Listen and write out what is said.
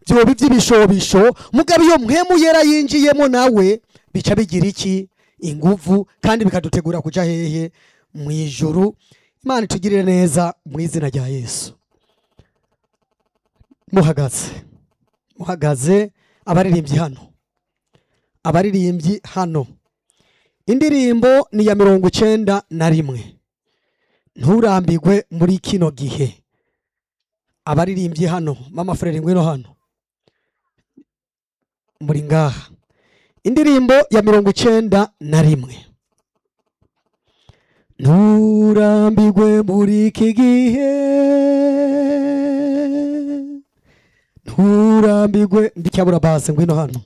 byoba by'ibishobisho mugabo iyo mpemu yera yinjiyemo nawe bica bigira iki inguvu kandi bikadutegura kuja hehe mu ijuru imana itugirire neza mu izina rya yesu muhagaze muhagaze abaririmbyi hano abaririmbyi hano indirimbo ni iya mirongo icyenda na rimwe nturambigwe muri kino gihe abaririmbyi hano mama frere ngwino hano muri ngaha indirimbo ya mirongo icyenda na rimwe nturambigwe muri iki gihe nturambigwe ndicyabura base ngwino hano